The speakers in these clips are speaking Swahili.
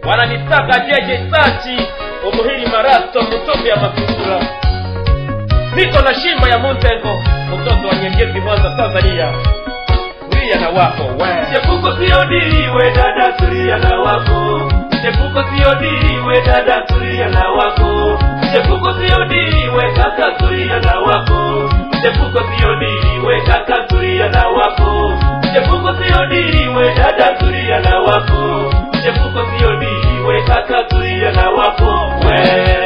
wananitaka jeje sachi umuhiri marato mtoto ya masurura niko na shimba ya muntengo mtoto wa nyengezi mwanza tanzania tulia na wako we Chepuko sio dili we dada tulia na wako Chepuko sio dili we dada tulia na wako Chepuko sio dili we kaka tulia na wako Chepuko sio dili we kaka tulia na wako Chepuko sio dili we dada tulia na wako Chepuko sio dili we kaka tulia na wako we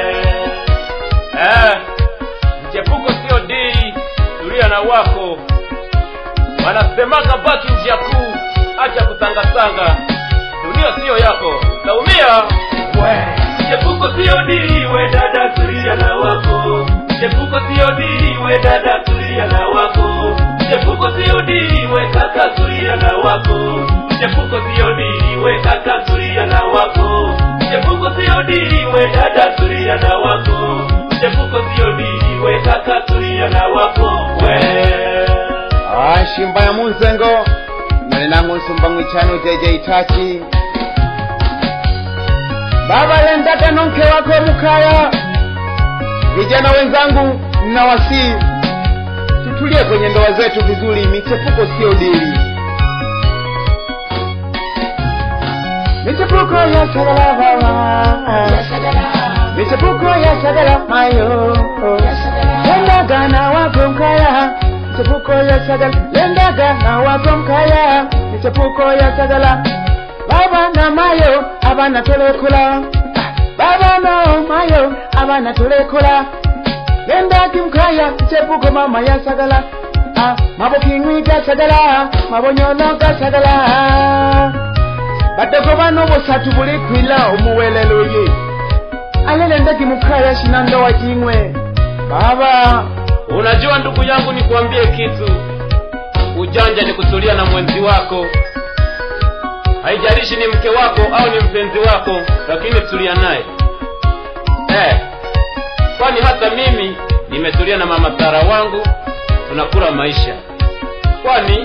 eh, mchepuko sio dili tulia na wako wanasemaga baki njia kuu acha kutangatanga dunia siyo yako taumia Chepuko sio dili we dada tulia na wako Chepuko sio dili we dada tulia na wako Chepuko sio dili we kaka tulia na wako Chepuko sio dili we kaka tulia na wako Chepuko sio dili we dada tulia na wako Chepuko sio dili we kaka tulia na wako we Ah, shimba ya munzengo nalinangu nsumba mwichani ujeje itachi baba lendata nonke wako mukaya vijana wenzangu nawasii tutulie kwenye ndoa zetu vizuri michepuko sio dili michepuko ya shagala baba michepuko ya shagala mayo lendaga na wako mkaya michepuko ya shagala lendaga na wako mkaya michepuko ya shagala baba na mayo abana tolekula baba na mayo abana tolekula lendaki mkaya michepuko mama ya shagala ah, mabokingwi ga shagala mabonyono ga shagala badogo bano bosatu buli kwila omuwelelo ye alele ndeki mukaya shina ndoa jingwe baba unajua ndugu yangu nikuambie kitu ujanja ni kutulia na mwenzi wako haijalishi ni mke wako au ni mpenzi wako lakini tulia naye eh, kwani hata mimi nimetulia na mama tara wangu tunakula maisha kwani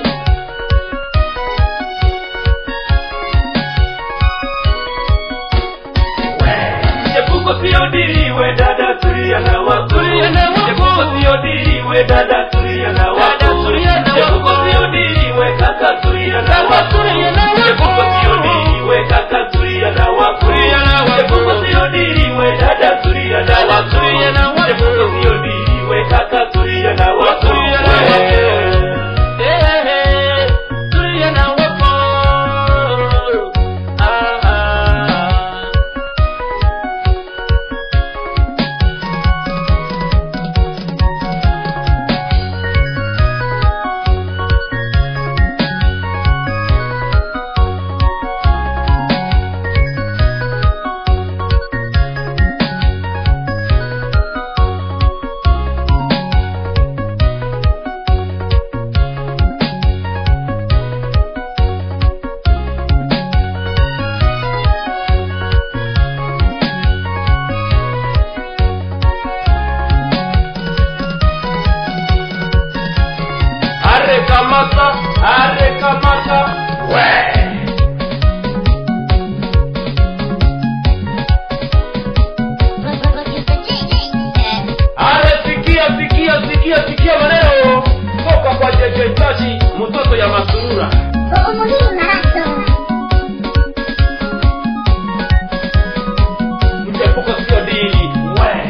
Chepuko sio dili we dada tulia na wako Tulia na wako. Chepuko sio dili we dada tulia na wako Dada tulia na Chepuko wako. sio dili we kaka tulia na Kaka wako tulia na wako. Chepuko sio dili we kaka tulia na wako Tulia na wako. Chepuko sio dili we dada tulia na Dada wako tulia na wako. Chepuko sio dili we kaka tulia na wako Tulia na wako. Eh, eh, tulia na wako. Ah, ah. Arre kamata, arre kamata, we. Arre sikia, sikia, sikia, sikia maneno toka kwa Jeje Tachi, mtoto ya Masurura. Mchepuko sio dili, we.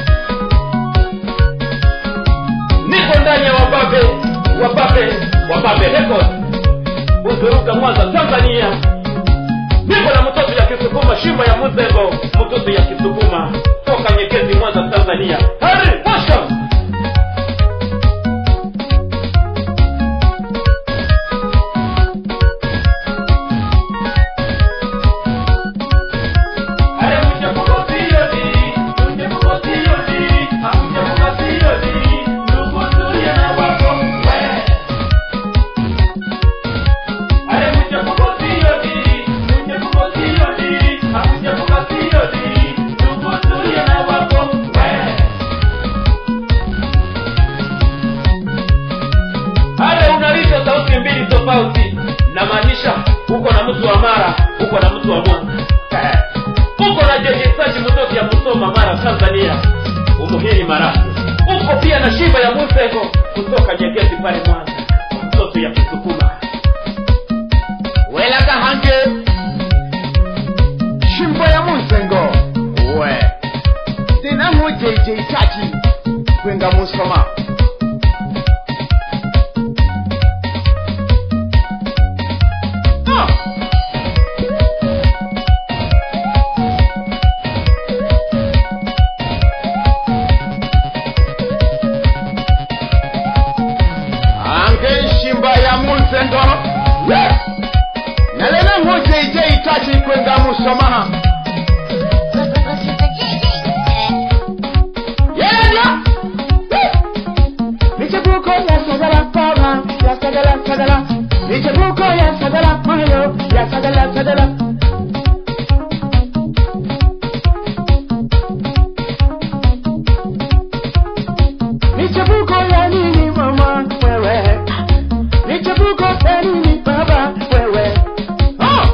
Niko ndani ya wababe, wababe, wababe record. Uzuruka Mwanza, Tanzania. Niko na mtoto ya Kisukuma, shimba ya Muzengo, mtoto ya Kisukuma toka Nyekezi, Mwanza, Tanzania. Hari, washa. Are mchepuko sio dili, mchepuko sio dili, mchepuko sio dili, ndugu tulia na wako, we. Ale mchepuko sio dili, mchepuko sio dili, mchepuko sio dili, ndugu tulia na wako, we. Ale unalisha sauti mbili tofauti, namaanisha uko na mtu wa Mara, uko na mtu wa Mungu. Eh. msoma mara tanzania umuhini marasi uko pia na shimba ya musego kutoka nyegezi pale mwanza mtoto ya kisukuma welaga hange shimbo ya munsengo we dinamu jeje chachi kwenga musoma Ah! ange shimba ya munsengo yes! nalena mujeje itachi kwenga musoma yelenya michepuko ya sagala pama ya sagala sagala michepuko ya sagala mayo ya sagala sagala michepuko ya nini mama wewe michepuko ya nini baba wewe Ah!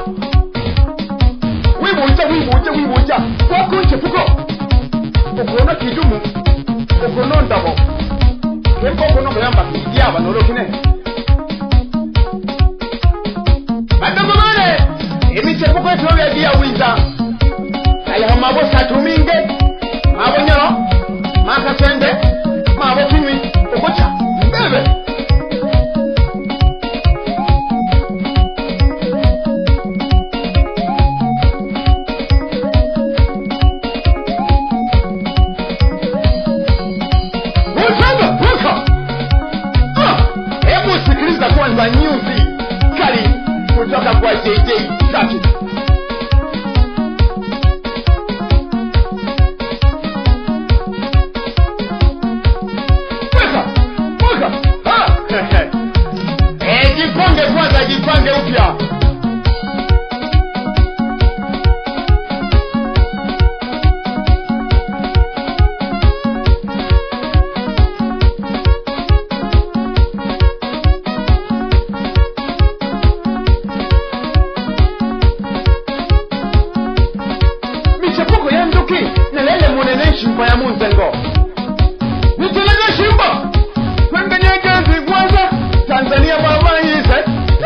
wibuja wibuja wibuja kwakunchepuko okuona kidumu okuno ndabo kempa okuno kuyamba kidyaba nolokine badogo bane emichepuko etobyagiya wiza kaliho mabo satuminge mabo nyoro makasende mabo kinywi okuca mbebe Wutanga, wuka. Ah, hebu sikiliza kwanza nyuzi kali kutoka kwa JJ tatu Weka, weka. Ah, eh, jipange kwanza jipange upya michepuko ya nduki nelele munene shimba ya munzengo nitelege shimba kwengenyegezi kwanza tanzania babayize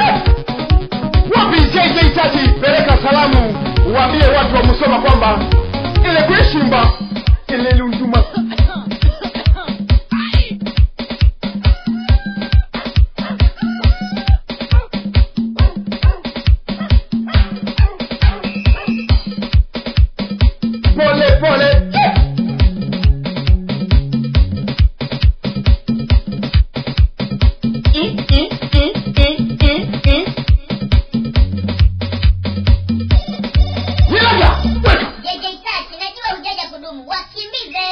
wapi jj tati peleka salamu waambie watu wa musoma kwamba ile kweshimba ile lunduma pole pole Nilaga, weka. JJ Tati, najua hujaja kudumu, wakimbize.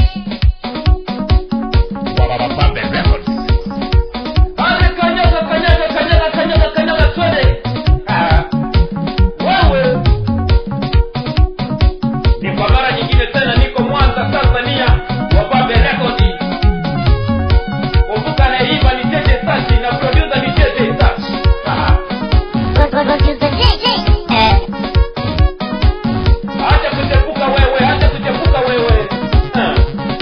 Ale kanyaga kanyaga kanyaga kanyaga kanyaga twende Ah, wewe ni kwa mara nyingine tena niko mwanza tanzania wababe rekodi kumbuka naimba ni jeje sachi na produsa ni jeje sachi Ah, acha kuchepuka wewe acha kuchepuka wewe Ah.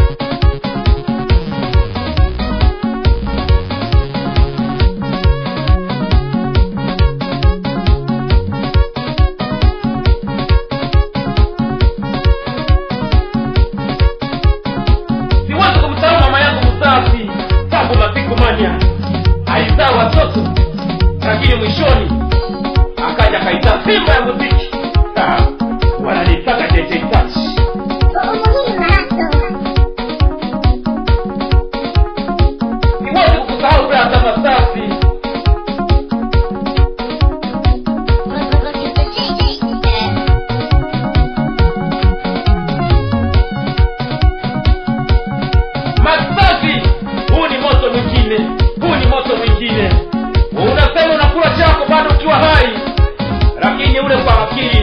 siwezi kumsahau mama yangu msafi tangu masiku manya alizaa watoto lakini mwishoni akaja kaita simba ya muziki Ah, wananitaka jeje sachi siwezi kukusahau brata masafi masafi huu ni moto mwingine huu ni moto mwingine unasema unakula chako bado ukiwa hai lakini ule kwa akili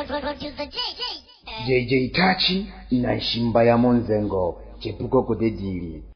Producer J J. JJ Tachi na Nshimba ya Monzengo chepuko kudedili